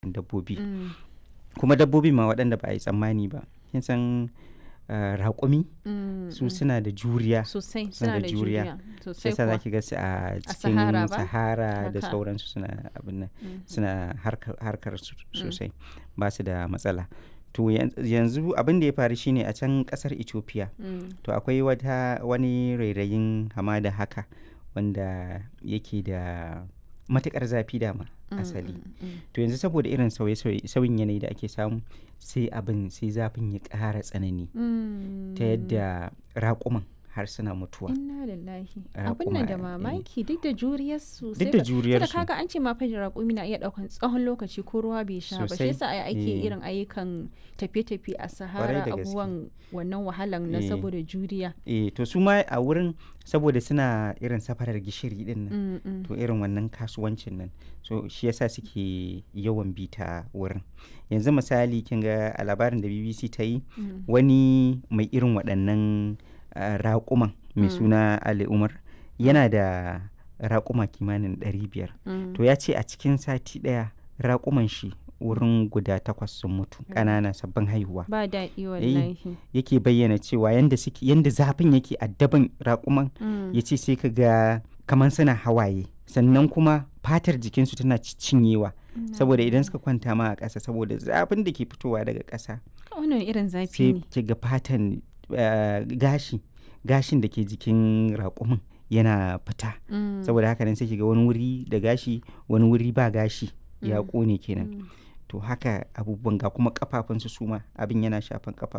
ƙananan dabbobi Mm, kuma dabbobi ma waɗanda ba a yi tsammani ba kin san ah, raƙumi mm, su mm. suna da juriya sosai suna suna da da juriya. juriya sai sosai sa za kuwa ki ga su a cikin Sahara ba? sahara da Haka. sauransu suna abin nan Mhm. suna harkar, harkar su sosai ba su da matsala to yan- yanzu abin da ya faru shine a can kasar ethiopia Mm, to akwai wata wani rairayin hamada haka wanda yake da matukar zafi dama mm, asali mm, mm. to yanzu saboda irin sauye-sauye sauyin yanayi da ake samu sai abin sai zafin ya ƙara tsanani ta yadda raƙuman har suna mutuwa Inna lillahi. Raƙuma, Abin nan da eh. mamaki duk da juriyar su. duk da juriyar da su kaga an ce ma fa raƙumi na iya ɗaukan tsawon lokaci ko ruwa bai sha ba. Shi Sosai. yasa ai ake Eh. irin ayyukan tafiye-tafiye a Sahara da gaske. abubuwan wannan wahalan na Eh. saboda juriya. eh to su ma a wurin saboda suna irin safarar gishiri din nan Mm, mm. to irin wannan kasuwancin nan so shi yasa suke yawan bita wurin yanzu misali kin ga a labarin da bbc ta yi Mm. wani mai irin waɗannan ah, raƙuman mai Mm. suna ali umar yana da raƙuma kimanin 500 Mm. to ya ce a cikin sati ɗaya raƙuman shi wurin guda takwas sun mutu ƙanana sabbin haihuwa Ba daɗi wallahi. yake bayyana cewa yanda suke yanda zafin yake addaban raƙuman Mm. ya ce sai ka ga kamar suna hawaye sannan kuma fatar jikinsu tana ci- cinyewa saboda idan suka kwanta ma a ƙasa saboda zafin da ke fitowa daga ƙasa Wannan irin zafi sai ne. ki ga fatan eh, gashi gashin da ke jikin raƙumin yana fita Mm. saboda haka nan sai ki ga wani wuri da gashi wani wuri ba gashi ya Mm. ƙone kenan Mm. to haka abubuwan ga kuma kafafunsu su ma abin yana shafan kafa